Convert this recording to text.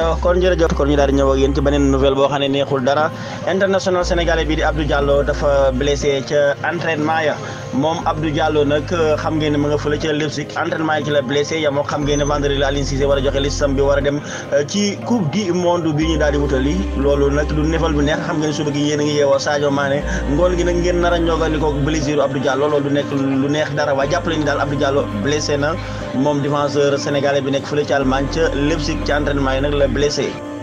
kon jërëjëf kon ñu daal di ñëw ak yéen ci beneen nouvelle boo xam ne neexul dara international sénégalais bi di Abdou Diallo dafa blessé ca entraînement ya moom Abdou Diallo nag xam ngeen ne mu nga fële ca Leipzig entraînement yi ci la blessé ya moo xam ngeen ne vendredi la Aliou Cissé war a joxe listam bi war a dem ci coupe du monde bi ñu daal di wutali loolu nag du nefal bu neex xam ngeen suba gi yéen a ngi yeewoo Sadio Mané ngoon gi nag ngeen nar a ñoogandikoo blessure Abdou Diallo loolu du nekk lu neex dara waaye jàppale ni daal Abdou Diallo blessé na moom défenseur sénégalais bi nekk fële ca Allemagne ca Leipzig ci entraînement yi nag la blessé